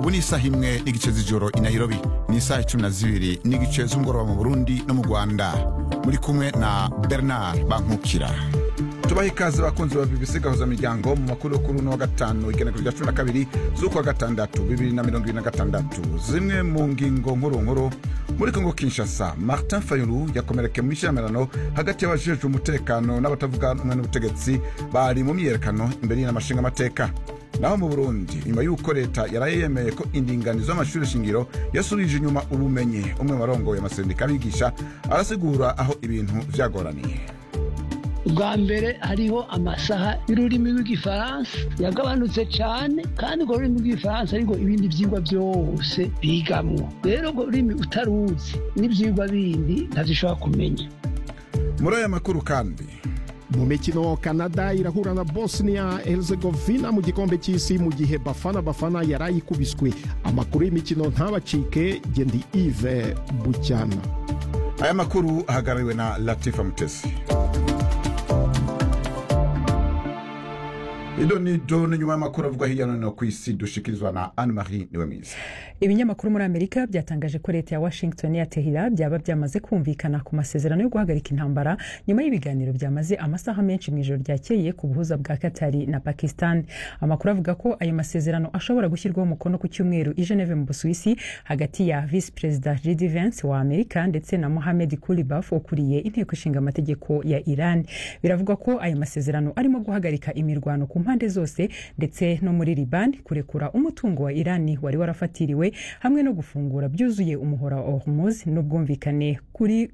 ubu ni isaha imwe n'igice z'ijoro i nairobi ni isaha icumi na zibiri n'igice z'umugoroba mu burundi no mu rwanda muri kumwe na bernard bankukira tubaha ikaze bakunzi ba bbc gahuza miryango mu makuru yo kuri uno wa gatanu igenekerezo rya cumi na kabiri z'ukwa gatandatu bibiri na mirongo ibiri na gatandatu zimwe mu ngingo nkuru nkuru muri kongo kinshasa martin fayulu yakomerekeye mu ishyamirano hagati y'abajejwe umutekano n'abatavuga rumwe n'ubutegetsi bari mu myiyerekano imbere y'inamashinga amateka naho mu burundi nyuma y'uko leta yaraye yemeye ko indinganizo y'amashuri shingiro yasubije inyuma ubumenyi umwe mu barongoye amasendika abigisha arasigura aho ibintu vyagoraniye ubwa mbere hariho amasaha y'ururimi rw'igifaransa yagabanutse cyane kandi urwo rurimi rw'igifaransa ariko ibindi byigwa byose bigamwo rero urwo rurimi utaruzi n'ibyigwa bindi ntazishobora kumenya muri aya makuru kandi mu mikino canada irahura na bosnia herzegovina mu gikombe cy'isi mu gihe bafana bafana yarayikubiswe amakuru y'imikino ntabacike gendi ive bucyana aya makuru ahagarariwe na latifa mutesi ido ni do ni nyuma y'amakuru avugwa hirya no hino ku isi dushikirizwa na anne marie niwe mwiza ibinyamakuru muri amerika byatangaje ko leta ya washington ya tehira byaba byamaze kumvikana ku masezerano yo guhagarika intambara nyuma y'ibiganiro byamaze amasaha menshi mu ijoro ryakeye ku buhuza bwa katari na pakistan amakuru avuga ko ayo masezerano ashobora gushyirwaho umukono ku cyumweru i geneve mu busuwisi hagati ya visi perezida jd vance wa amerika ndetse na mohamed kulibaf ukuriye inteko ishinga amategeko ya iran biravugwa ko ayo masezerano arimo guhagarika imirwano ku mpande zose ndetse no muri liban kurekura umutungo wa irani wari warafatiriwe hamwe no gufungura byuzuye umuhora wa hormuz n'ubwumvikane kuri